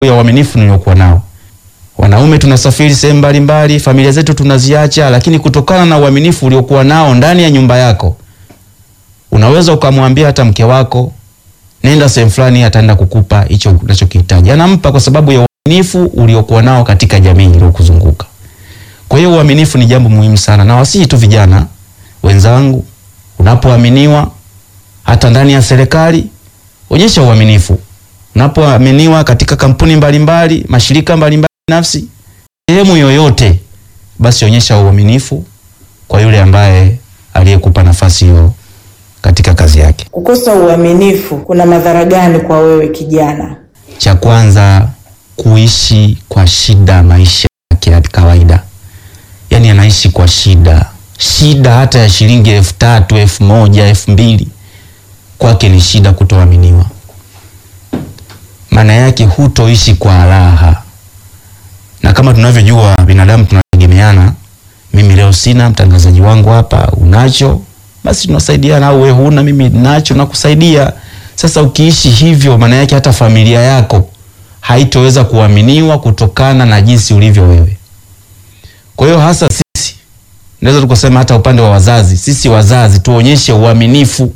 ya uaminifu niliokuwa nao. Wanaume tunasafiri sehemu mbalimbali, familia zetu tunaziacha, lakini kutokana na uaminifu uliokuwa nao ndani ya nyumba yako, unaweza ukamwambia hata mke wako, nenda sehemu fulani, ataenda kukupa hicho unachokihitaji. Anampa kwa sababu ya uaminifu uliokuwa nao katika jamii iliyokuzunguka. Kwa hiyo uaminifu ni jambo muhimu sana, na wasihi tu vijana wenzangu, unapoaminiwa hata ndani ya serikali, onyesha uaminifu. Unapoaminiwa katika kampuni mbalimbali mbali, mashirika mbalimbali binafsi, sehemu yoyote, basi onyesha uaminifu kwa yule ambaye aliyekupa nafasi hiyo katika kazi yake. Kukosa uaminifu kuna madhara gani kwa wewe kijana? Cha kwanza, kuishi kwa shida maisha yake ya kawaida, yaani anaishi kwa shida, shida hata ya shilingi elfu tatu elfu moja elfu mbili kwake ni shida kutoaminiwa. Maana yake hutoishi kwa raha, na kama tunavyojua binadamu tunategemeana. Mimi leo sina, mtangazaji wangu hapa unacho, basi tunasaidiana, au wewe huna, mimi nacho nakusaidia. Sasa ukiishi hivyo, maana yake hata familia yako haitoweza kuaminiwa kutokana na jinsi ulivyo wewe. Kwa hiyo hasa sisi naweza tukasema hata upande wa wazazi, sisi wazazi tuonyeshe uaminifu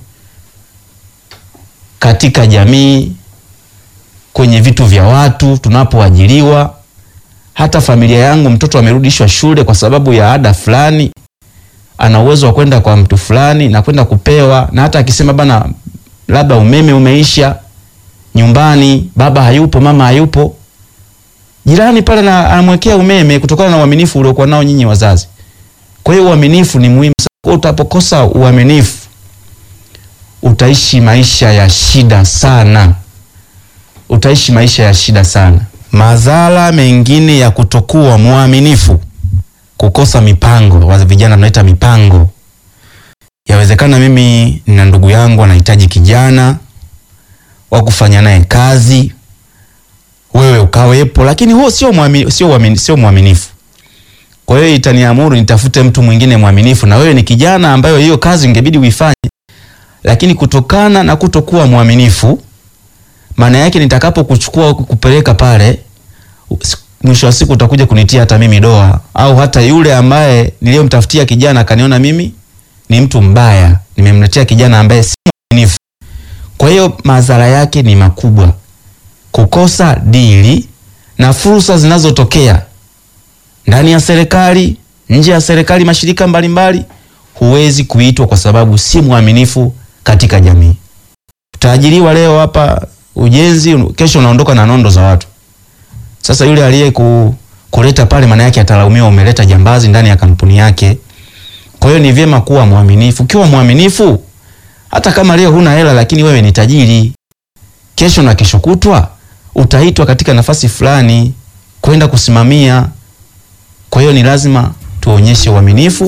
katika jamii, kwenye vitu vya watu, tunapoajiriwa. Hata familia yangu, mtoto amerudishwa shule kwa sababu ya ada fulani, ana uwezo wa kwenda kwa mtu fulani na kwenda kupewa, na hata akisema bana, labda umeme umeisha nyumbani, baba hayupo, mama hayupo, jirani pale na anamwekea umeme kutokana na uaminifu uliokuwa nao nyinyi wazazi. Kwa hiyo uaminifu ni muhimu sana. Utapokosa uaminifu utaishi maisha ya shida sana, utaishi maisha ya shida sana. Madhara mengine ya kutokuwa mwaminifu, kukosa mipango. Wa vijana tunaita mipango. Yawezekana mimi nina ndugu yangu anahitaji kijana wa kufanya naye kazi, wewe ukawepo, lakini huo sio mwaminifu, sio mwaminifu, sio mwaminifu. Kwa hiyo itaniamuru nitafute mtu mwingine mwaminifu, na wewe ni kijana ambayo hiyo kazi ingebidi uifanye lakini kutokana na kutokuwa mwaminifu, maana yake nitakapokuchukua kupeleka pale, mwisho wa siku utakuja kunitia hata mimi doa, au hata yule ambaye niliyomtafutia kijana akaniona mimi ni mtu mbaya, nimemletea kijana ambaye si mwaminifu. Kwa hiyo madhara yake ni makubwa, kukosa dili na fursa zinazotokea ndani ya serikali, nje ya serikali, mashirika mbalimbali, huwezi kuitwa kwa sababu si mwaminifu katika jamii. Utaajiriwa leo hapa ujenzi, kesho unaondoka na nondo za watu. Sasa yule aliye ku, kuleta pale, maana yake atalaumiwa, umeleta jambazi ndani ya kampuni yake. Kwa hiyo ni vyema kuwa mwaminifu. Ukiwa mwaminifu, hata kama leo huna hela, lakini wewe ni tajiri, kesho na kesho kutwa utaitwa katika nafasi fulani kwenda kusimamia. Kwa hiyo ni lazima tuonyeshe uaminifu.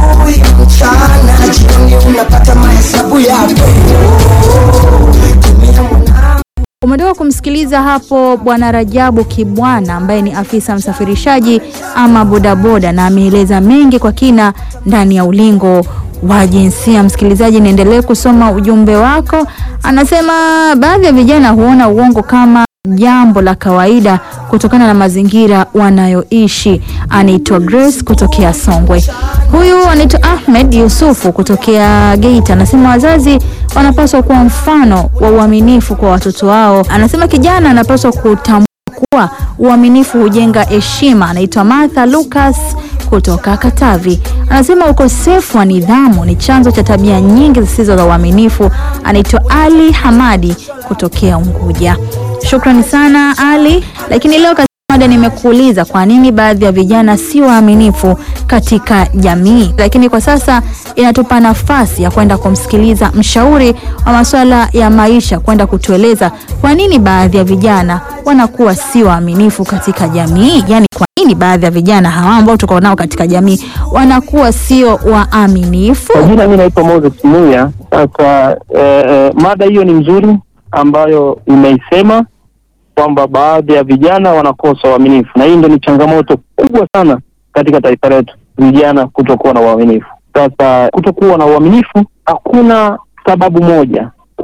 Umetoka kumsikiliza hapo Bwana Rajabu Kibwana ambaye ni afisa msafirishaji ama bodaboda, na ameeleza mengi kwa kina ndani ya ulingo wa jinsia. Msikilizaji, niendelee kusoma ujumbe wako. Anasema baadhi ya vijana huona uongo kama jambo la kawaida kutokana na mazingira wanayoishi. Anaitwa Grace kutokea Songwe. Huyu anaitwa Ahmed Yusufu kutokea Geita, anasema wazazi wanapaswa kuwa mfano wa uaminifu kwa watoto wao. Anasema kijana anapaswa kutambua kuwa uaminifu hujenga heshima. Anaitwa Martha Lucas kutoka Katavi, anasema ukosefu wa nidhamu ni chanzo cha tabia nyingi zisizo za uaminifu. Anaitwa Ali Hamadi kutokea Unguja. Shukrani sana Ali. Lakini leo katika mada nimekuuliza kwa nini baadhi ya vijana si waaminifu katika jamii, lakini kwa sasa inatupa nafasi ya kwenda kumsikiliza mshauri wa masuala ya maisha kwenda kutueleza kwa nini baadhi ya vijana wanakuwa si waaminifu katika jamii, yaani kwa nini baadhi ya vijana hawa ambao tuko nao katika jamii wanakuwa sio waaminifu. Kwa jina mi naitwa Moses Muya. Sasa eh, eh, mada hiyo ni nzuri ambayo imeisema kwamba baadhi ya vijana wanakosa uaminifu, na hii ndio ni changamoto kubwa sana katika taifa letu, vijana kutokuwa na uaminifu. Sasa kutokuwa na uaminifu, hakuna sababu moja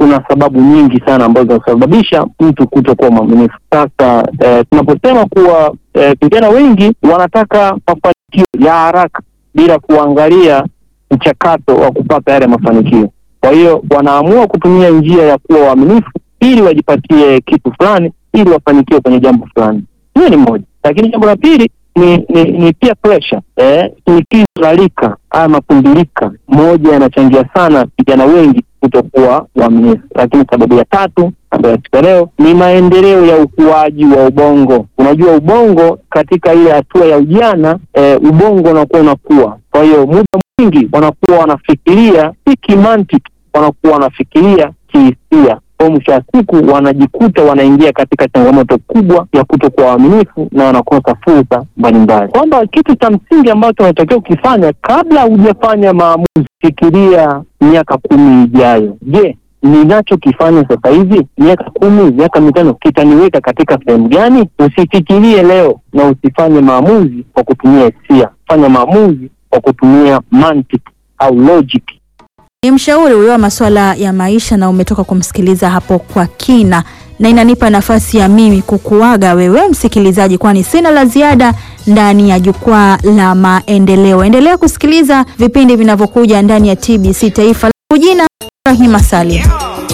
kuna sababu nyingi sana ambazo zinasababisha mtu kutokuwa mwaminifu. Sasa eh, tunaposema kuwa eh, vijana wengi wanataka mafanikio ya haraka bila kuangalia mchakato wa kupata yale mafanikio. Kwa hiyo wanaamua kutumia njia ya kuwa waaminifu ili wajipatie kitu fulani, ili wafanikiwe kwenye jambo fulani. Hiyo ni moja, lakini jambo la pili ni ni, ni peer pressure eh, shinikizo la rika haya makundilika, moja yanachangia sana vijana wengi kutokuwa waaminifu. Lakini sababu ya tatu ambayo katika leo ni maendeleo ya ukuaji wa ubongo. Unajua ubongo katika ile hatua ya ujana eh, ubongo unakuwa unakuwa, kwa hiyo muda mwingi wanakuwa wanafikiria si kimantiki, wanakuwa wanafikiria kihisia kwa mwisho wa siku wanajikuta wanaingia katika changamoto kubwa ya kutokuwa waaminifu na wanakosa fursa mbalimbali, kwamba kitu cha msingi ambacho unatakiwa ukifanya kabla hujafanya maamuzi, fikiria miaka kumi ijayo. Je, ninachokifanya sasa hivi miaka kumi, miaka mitano kitaniweka katika sehemu gani? Usifikirie leo na usifanye maamuzi kwa kutumia hisia, fanya maamuzi kwa kutumia mantiki au logic. Ni mshauri huyo wa masuala ya maisha na umetoka kumsikiliza hapo kwa kina, na inanipa nafasi ya mimi kukuaga wewe msikilizaji, kwani sina la ziada ndani ya jukwaa la maendeleo. Endelea kusikiliza vipindi vinavyokuja ndani ya TBC Taifa. Jina Rahima Salim.